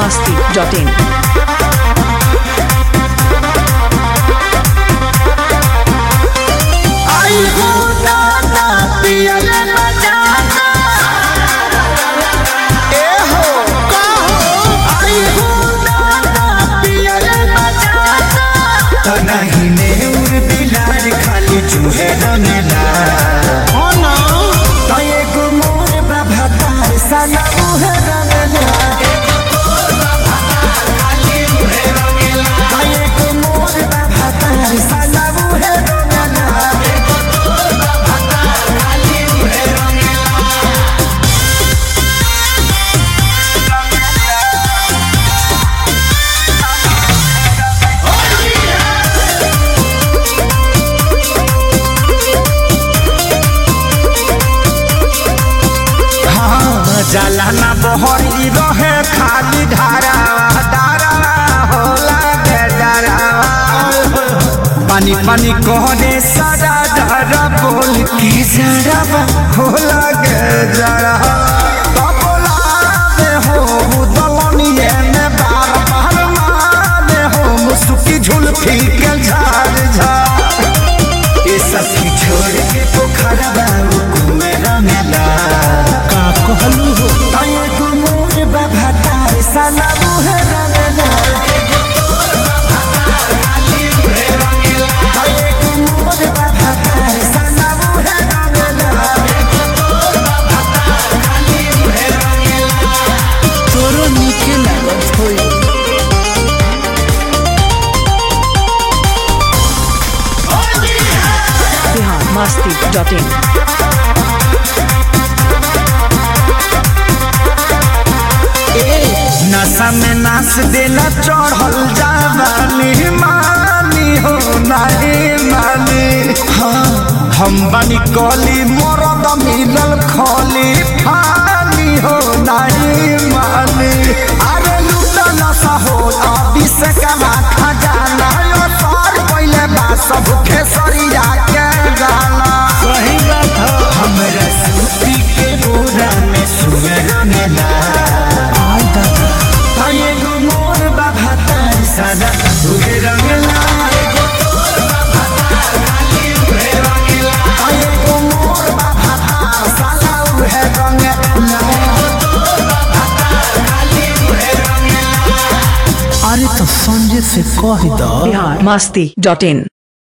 masti.in. आई हो दादा पियले बजाना ए हो कहो आई हो दादा पियले बजाना तो नहीं ने उर बिलार खाली चूहे रंगला हो ना तो एक मोर बाबा तार साला उहे रंगला तो एक मोर बाबा तार साला उहे रंगला हाँ, जाला ना बहरी रहे खाली धारा धारा होला के धारा पानी पानी कहने सारा धारा बोल के जरा होला के जरा बबला में हो दलनिए में बार बार मारे हो मुसुकी झुलफी के झाड़ झाड़ ये सब की छोड़ के पोखरा बाबू कुएं रंगला का कहलू हो तये को मोर बाबा तार साला मुहे रंगला तये को मोर बाबा तार साला मुहे रंगला तोरो नीके लागत होई बिहार masti.in. नशा में नाच देला चढ़ल जावानी मानी हो नहीं मानी हाँ हम बनी कली मरद मिलल खली फानी हो नहीं मानी अरे लूटा नशा हो अभी से कमा खजाना यो सर पहले बा सब खेसरिया के गाना सही बात हो हमरा सूती के बोरा में सुअर मेला आई दादा ताये गो मोर बाबा तार सादा तुहे रंगला ताये गो मोर बाबा तार सादा उहे रंगला अरे तो संजय से कह दो बिहार masti.in.